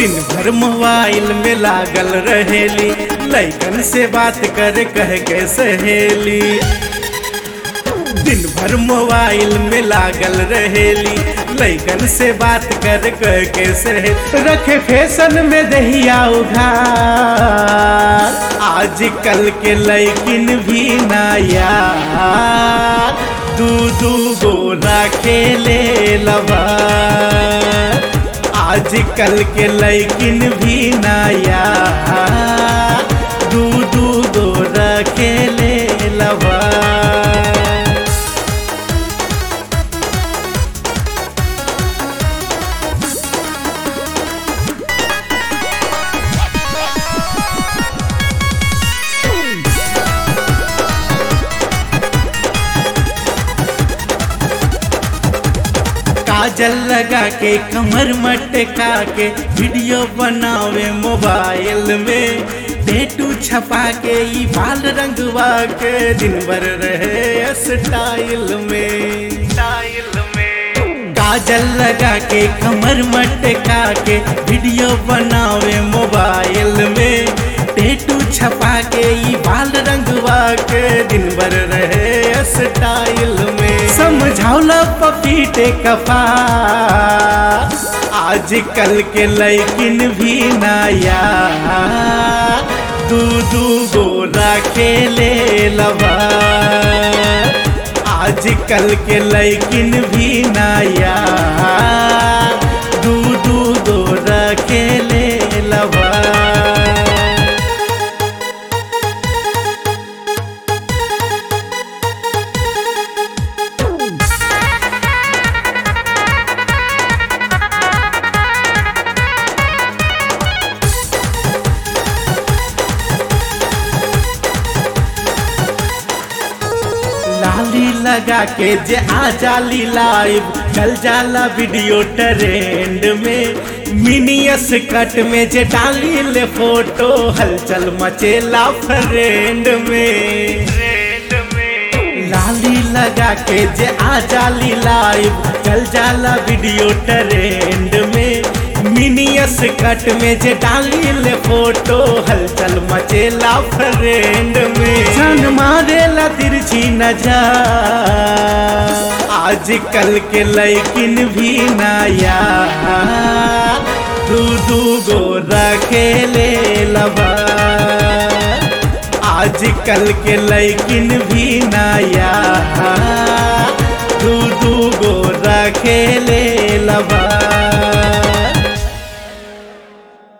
दिन भर मोबाइल में लागल रहेली लैकन से बात करे कह के सहेली दिन भर मोबाइल में लागल रहेली लैकन से बात कर कह के सहे रखे फैशन में दहिया उघार आजकल के लैकिन भी नया दू दू गोरा खेले लबा आजकल के लैकिन भी नया दू दू गोरा खेले लबा काजल लगा के कमर मटका के वीडियो बनावे मोबाइल में टेटू छपा के ई बाल रंगवा के दिन भर रहे स्टाइल में स्टाइल में काजल लगा के कमर मटका के वीडियो बनावे मोबाइल में टेटू छपा के ई बाल रंगवा के दिन भर रहे स्टाइल में समझौला पपीटे कफा आजकल के लैकिन भी नया दू दू गोरा खेले लबा आजकल के लैकिन भी नया दू दू गोरा खेले लबा लाली लगा के जे आ जाली लाइव चल जाला वीडियो ट्रेंड में मिनियस कट में जे डाली ले फोटो हलचल मचेला फ्रेंड में लाली लगा के जे आ जाली लाइव चल जाला वीडियो ट्रेंड में मिनियस कट में जे डाली ले फोटो हलचल मचेला फ्रेंड में जान मारेला तिरछी नजर आजकल के लैकिन भी नया दू दू गोरा खेले लबा आजकल के लैकिन भी नया दू दू गोरा खेले लबा